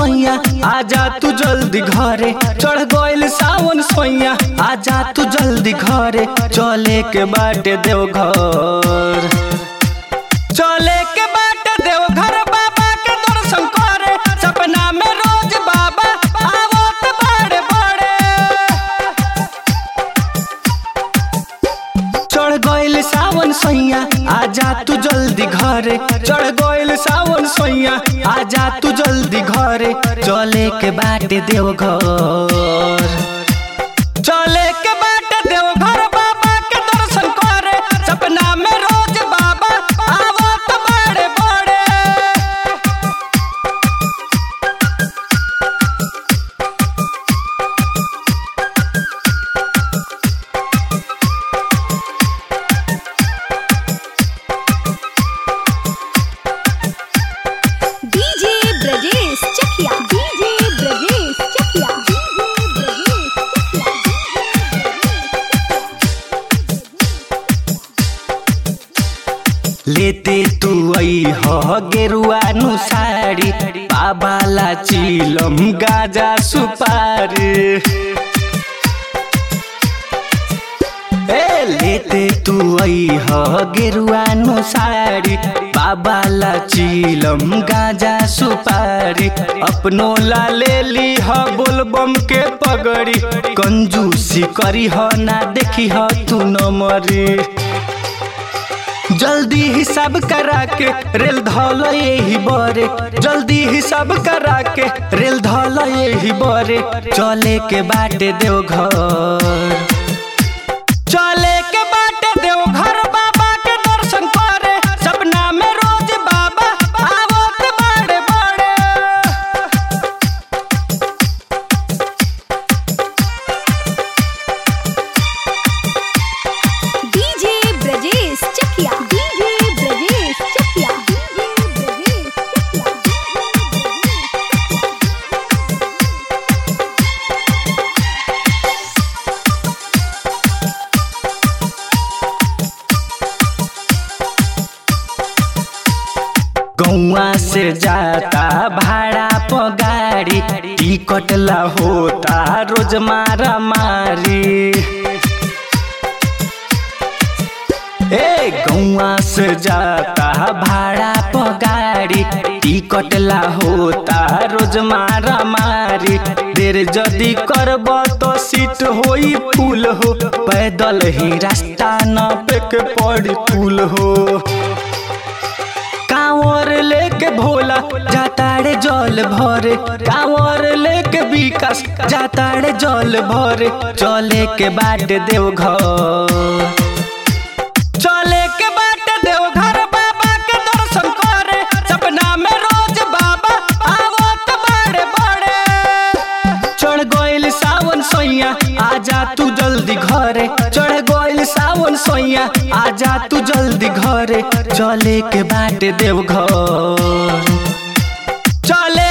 सोइया आजा तू जल्दी घरे चढ़ गइल सावन सोइया आजा तू जल्दी घरे चले के बाटे देव घर चले के बाटे देव घर बाबा के दर्शन करे सपना में रोज बाबा आवत बड़े बड़े चढ़ गइल सावन सोइया आजा तू जल्दी घरे चढ़ गइल सावन सोइया आजा तू जल्दी घरे चले के बाटे देव घर चले के बाटे देव घर बाबा के दर्शन करे सपना में रोज बाबा आवत बड़े बड़े DJ Brajesh Chakia DJ Brajesh Chakia DJ Brajesh लेते तू आई हो गेरुआ नु साड़ी बाबाला चिलम गाजा सुपारी ए लेते तू आई हो गेरुआ नु साड़ी बाबाला चिलम गाजा सुपारी अपनो ला ले ली ह बोलबम के पगड़ी कंजूसी करी ह ना देखी ह तू न मरी जल्दी हिसाब करा के रेल धल यही बरे जल्दी हिसाब करा के रेल धल यही बरे चले के बाटे देव घर चले के बाटे देव घर बाबा के दर्शन करे सपना में रोज बाबा आवत बड़े बड़े DJ Brajesh Chakia DJ Brajesh Chakia DJ Brajesh गौआ से जाता भाड़ा प गाड़ी टिकट ला होता रोज मारा मारी ए गौआ से जाता भाड़ा प गाड़ी टिकट ला होता रोज मारा मारी देर जदी करब तो सीट होई फूल हो पैदल ही रास्ता न पे के पड़ी फूल हो कांवर लेके भोला जाताड़े जल भरे कांवर लेके विकास जाताड़े जल भरे चले के बाटे देव घर चले के बाटे देव घर बाबा के दर्शन करे सपना में रोज बाबा आवत बड़े बड़े चढ़ गइल सावन सोइया आजा तू जल्दी घरे चढ़ गइल सावन सोइया आजा तू जल्दी घरे चले के बाटे देव घर चले